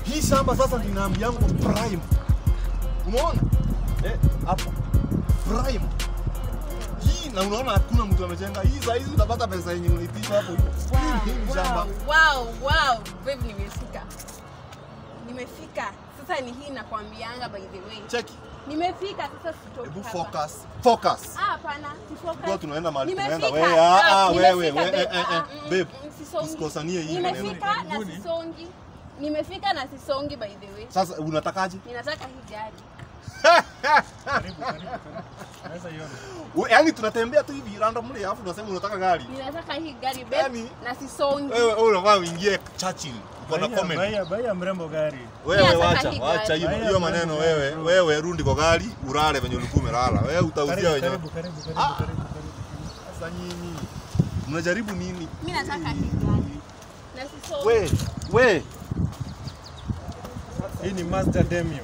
Hii shamba sasa ndinaambi yangu prime. Umeona? Eh, hapa. Prime. Hii na unaona hakuna mtu amejenga. Hii saa hizi utapata pesa yenye ulipisha hapo hivyo. Hii hii ni shamba. Wow, wow, babe nimefika. Nimefika. Sasa ni hii nakwambianga by the way. Cheki. Nimefika sasa sitoki. Hebu hapa. focus. Focus. Ah, hapana, si focus. Kwa tunaenda mahali Nimefika. tunaenda. Wewe ah ah nimefika, wewe babe. wewe eh eh Ah, eh. mm, Babe. mm, sisongi. Usikosanie hii maneno. Nimefika na sisongi. Nimefika na sisongi by the way. Sasa unatakaje? Ninataka hii gari. Karibu, karibu, karibu. Naweza iona. We- Yaani tunatembea tu hivi randomly alafu unasema unataka gari. Ninataka hii gari babe Yaani- na sisongi. Wewe wewe unafaa uingie Churchill. Uko na Baia- comment. baia- baia mrembo gari. Wewe Mimi nataka wacha hii wacha gari. hiyo Haya, hiyo bro, maneno bro, wewe bro. wewe rudi kwa gari ulale venye ulikuwa umelala. Wewe utauzia Karibu, wenyewe. karibu, karibu, karibu, Ah. karibu, karibu. Sasa nyinyi mnajaribu nini? Mimi nataka hii gari. Na sisongi. We we Hii ni Mazda Demio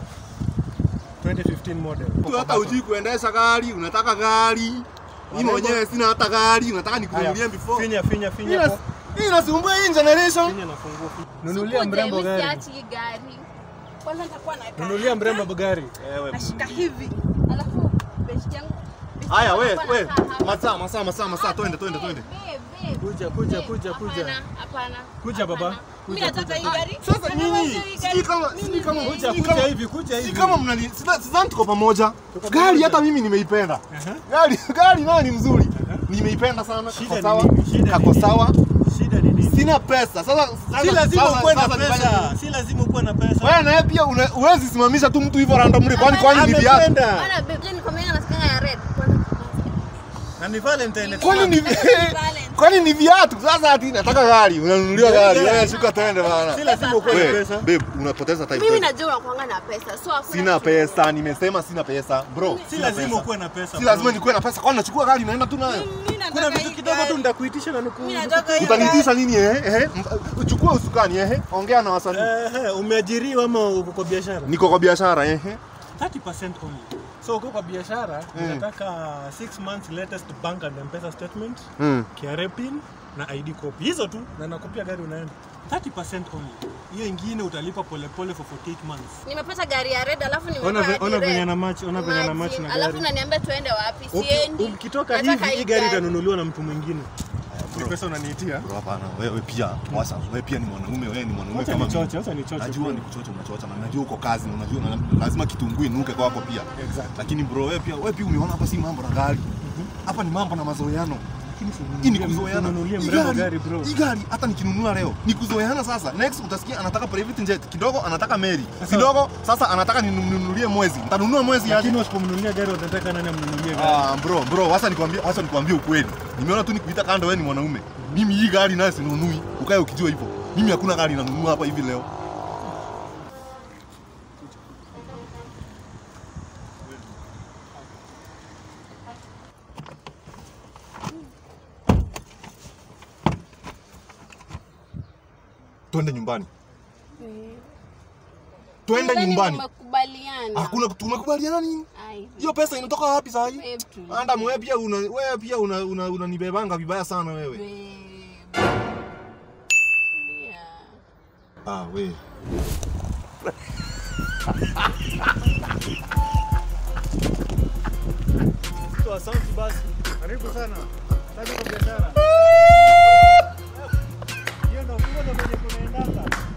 2015 model. tu hata hujui kuendesha gari, unataka gari. Mimi mwenyewe sina hata gari, unataka nikununulie Haya, before. Finya, finya, Hii finya. nas- po- Hii nasumbua hii generation. Finya na funguo. Nunulia Sikuje, mrembo mimi gari. siachi hii gari. Kwanza nitakuwa na Nunulia mrembo gari. Wewe. nashika hivi. Alafu best yangu. best Haya yangu we anakuwa we anakaa hapa. masaa masaa masaa masaa Ah, twende twende babe, twende. babe, babe. Kuja, kuja, Babe, kuja, kuja. hapana, Hapana. Kuja, baba. hapana. Mimi Kuja, nataka hii kuja. gari. Sasa Nataka nyinyi hii sijui gari. kama sijui kama Kuja, sijui kuja kama- hivi, kuja Si hivi. kama mnani sidha- sidhani tuko pamoja. Tuko Gari pamoja. hata mimi nimeipenda. Aha. Gari gari nayo ni mzuri. Nimeipenda sana. Shida Kako ni sawa. nini? Shida ni Kako nini? sawa. Shida ni nini? Sina pesa. Sasa sasa Si lazima sasa- ukuwe na sasa nifanye pesa. nini? Si lazima ukuwe na pesa. Wewe naye pia una- huwezi simamisha tu mtu hivyo randomly kwani kwani ni viatu. Amependa. Bana, babe, je, nikwambia nasikanga ya red. Kwanza Na ni Valentine. Kwani ni Valentine. kwani ni viatu? Sasa ati nataka gari, unanunuliwa gari. Gari. Wewe shuka twende bana. Si lazima ukuwe na Wewe, pesa. babe, unapoteza time. Mimi kweli. najua unakuanga na pesa. So hakuna Sina kitu. pesa, nimesema sina pesa. Bro, Si sina lazima pesa. ukuwe na pesa. Si bro. lazima nikuwe na pesa. Kwani nachukua gari naenda tu nayo. Mimi nataka Kuna hii vitu kidogo gari. tu nitakuitisha na nuku. Mimi nataka hii Utanitisha nini eh? Eh? Uchukue usukani eh? Ongea na wasanii. Ehe, umeajiriwa ama uko kwa biashara? Niko kwa biashara eh? 30% only. So uko kwa biashara, Mm. unataka 6 months latest bank and M-Pesa statement, Mm. KRA pin na ID copy. Hizo tu na nakupia gari unaenda. 30% only. Hiyo ingine utalipa polepole for 48 months. Nimepata gari ya red alafu nimepata Ona ve- hadi ona red. venye na match, ona venye na match na Imagine, Alafu gari. unaniambia tuende wapi? Uki- Siendi. Ukitoka Nataka hivi hii gari itanunuliwa na mtu mwingine. Ni pesa unaniitia? Bro, hapana, wewe pia wasa, wewe pia ni mwanaume, wewe ni mwanaume Wacha kama nichoche, mimi. wacha nichoche. Najua ni kuchocha unachocha na najua uko kazi na unajua na lazima kitunguu inuke kwako pia. Exactly. Lakini bro, wewe pia wewe pia umeona hapa si mambo na gari. Hapa ni mambo na mazoeano. Hii ni kuzoeana. Ununulie Hii mrembo gari- gari, bro. Hii gari hata nikinunua leo ni kuzoeana sasa. Next utasikia anataka private jet, kidogo anataka meri. Kidogo sasa anataka ninunulie mwezi. Nitanunua mwezi aje? Lakini usipomnunulia gari utataka nani amnunulie gari? Ah, bro, bro, wacha nikwambie, wacha nikwambie ukweli. Nimeona tu nikuita kando wewe ni mwanaume. Mimi hii gari nayo sinunui. Ukae ukijua hivyo. Mimi hakuna gari nanunua hapa hivi leo. Twende nyumbani. Twende Nadhani nyumbani. Tumekubaliana. Hakuna tumekubaliana nini? Ai, Hiyo pesa inatoka wapi sasa hii? babe tu. Anda wewe pia una wewe pia una una unanibebanga vibaya sana wewe. Babe. Tulia. Ah, we. Tu asante basi. Karibu sana. Kazi kwa biashara. Hiyo ndio hiyo ndio kwenye kunaendanga.